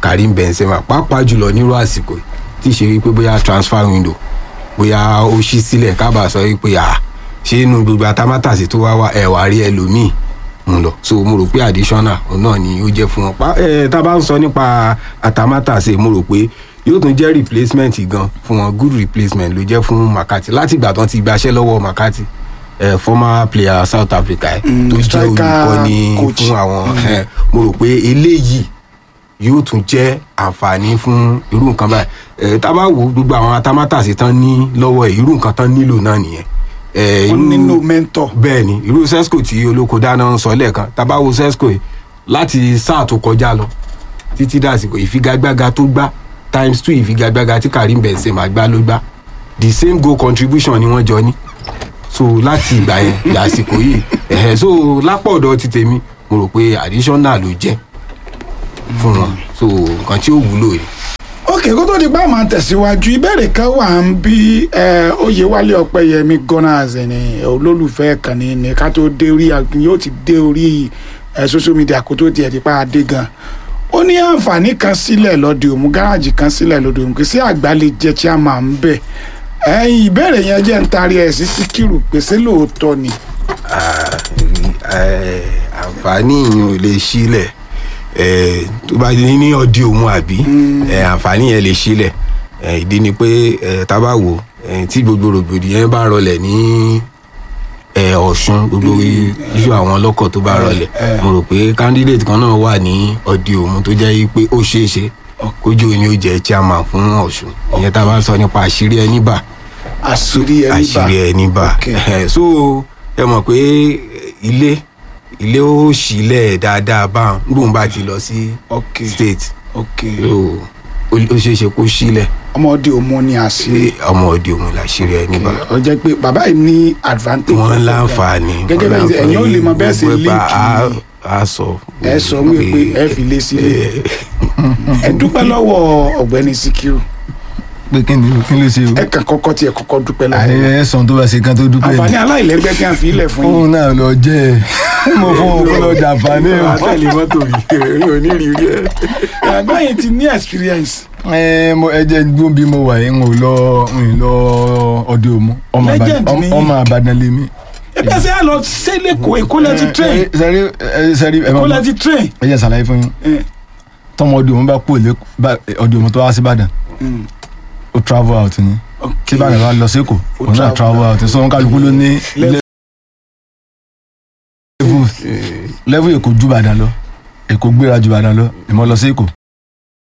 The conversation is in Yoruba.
Karim Benzema pàápàá jùlọ nírú àsìkò yìí, tí ṣe wípé bóyá transfer window bóyá ó ṣí sílẹ̀ kábà sọ wípé à ṣé inú gbogbo atámátàsí tó wá wá ẹ̀wà rí ẹlòmíì mú lọ so mo rò pé additional òun náà ni ó jẹ́ fún wọn pa ẹ tá a bá ń sọ nípa atámátàsí mo rò pé yóò tún jẹ́ replacement gan fún wọn good replacement ló jẹ́ fún Makati láti ìgbà tán ti gbaṣẹ́ lọ́wọ́ Makati eh, former player South Africa eh, Mm, tó jẹ́ striker olùkọ́ni coach. fún àwọn eh, mo rò pé eléyìí yóò tún jẹ́ àǹfààní fún irú nǹkan báyìí ẹ tá a bá wo gbogbo àwọn atámátàsí tán ní lọ́wọ́ ẹ̀ irú nǹkan tán nílò náà nìyẹn. ẹ, wọ́n irú- nílò mentor. bẹ́ẹ̀ ni irú sesco tí olóko dáná ń sọ lẹ́ẹ̀kan tá a bá wo sesco yìí láti sáà tó kọjá lọ títí dàsìkò ìfigagbága tó gbá times two ìfigagbága tí Karim Benzema gbá ló gbá the same goal contribution ni wọ́n jọ ní so láti ìgbà yẹn dàsìkò yìí ẹ̀hẹ̀ so lápò ọ̀dọ̀ ti tèmi mo rò pé additional ló jẹ́ fún wọn so nǹkan tí ó wúlò yìí. ok kó tó di pa máa tẹ̀síwájú ìbéèrè kan wà ń bí ẹ, Oyèwálé Ọpẹ́yẹmí Gunners ní olólùfẹ́ kan ní ní ká tó dé orí àgbìn yóò ti dé orí ẹ, social media kó tó tiẹ̀ di pa adé gan ó ní àǹfààní kan sílẹ̀ lọ́dẹ òmu gáràjì kan sílẹ̀ lọ́dẹ òmu kì í sí àgbà lè jẹ́ chairman ń bẹ̀ ẹ̀yìn ìbéèrè yẹn jẹ́ ń tarí ẹ̀ sí Síkírù pèsè lóòótọ́ ni Eh, àǹfààní yìí ò lè sílẹ̀ eh, tó bá ní ní ọdí òun àbí eh, àǹfààní yẹn lè sílẹ̀ Eh, ìdí ni pé eh, tá a bá wò eh, tí gbogbo rògbòdìyàn bá rọlẹ̀ ní eh, Ọ̀ṣun gbogbo iṣu àwọn ọlọ́kọ̀ tó bá rọlẹ̀ mo rò pé candidate kan náà wà ní ọdí òun tó jẹ́ pé ó ṣeé ṣe kójú òní ó jẹ́ chairman fún Ọ̀ṣun ìyẹn tá a bá ń sọ nípa àṣírí ẹni bà àṣírí ẹni bá àṣírí ẹni bá Ok. Eh, so ẹ mọ̀ pé ilé ilé ó sílẹ̀ dáadáa báwọn gbóhùn bá ti lọ sí ok state ok so ó ó ṣeé ṣe kó sílẹ̀ ọmọdé òmu ni àṣírí pé ọmọ òde òun làṣírí ẹni bá ó jẹ́ pé bàbá yìí ní advantage wọn láǹfààní gẹ́gẹ́ bẹ́ẹ̀ wọn ẹ̀yin ó lè mọ bẹ́ẹ̀ ṣe gbogbo link ẹ̀pà á- á sọ ẹ sọ wí pé ẹ fi lé sílé ẹ dúpẹ́ lọ́wọ́ ọ̀gbẹ́ni Síkírù pé kí ni kí ló ṣe o ẹ kàn kọ́kọ́ tiẹ̀ kọ́kọ́ dúpẹ́ lọ́wọ́ àyè ẹsàn tó bá ṣe kan tó dúpẹ́ àǹfààní ni aláìlẹ́gbẹ́ tí a fi ilẹ̀ fún yín fóun náà lọ jẹ ẹ mo fún òun kó lọ jàǹfààní o. àtẹ̀lé mọ́tò rí onírírí ẹ̀. ẹ̀gbọ́n yìí ti ní experience ẹ mo ẹ jẹ gbọ́n bí mo wà yìí n ò lọ n ò lọ ọdẹ òmu ọmọ Legend Ìbàdàn ni. ọmọ Ìbàdàn lèmi. ebi ẹsẹ̀ yà lọ sẹ́lẹ̀ kó èkó lẹ́ ti train sẹ́rí sẹ́rí ẹ èkó máa lẹ́ ti train ẹ jẹ́ sàlàyé fún yín Eh, tọmọ ọdẹ òmu bá kú òlé ọdẹ òmu tó wá sí Ìbàdàn mm, ó travel out ni ok. tí Ìbàdàn bá lọ sí Èkó Ó òun náà travel travel out so wọn kálukú ló ní Level. level level Èkó ju Ìbàdàn lọ Èkó gbéra ju Ìbàdàn lọ ìmọ̀ lọ sí Èkó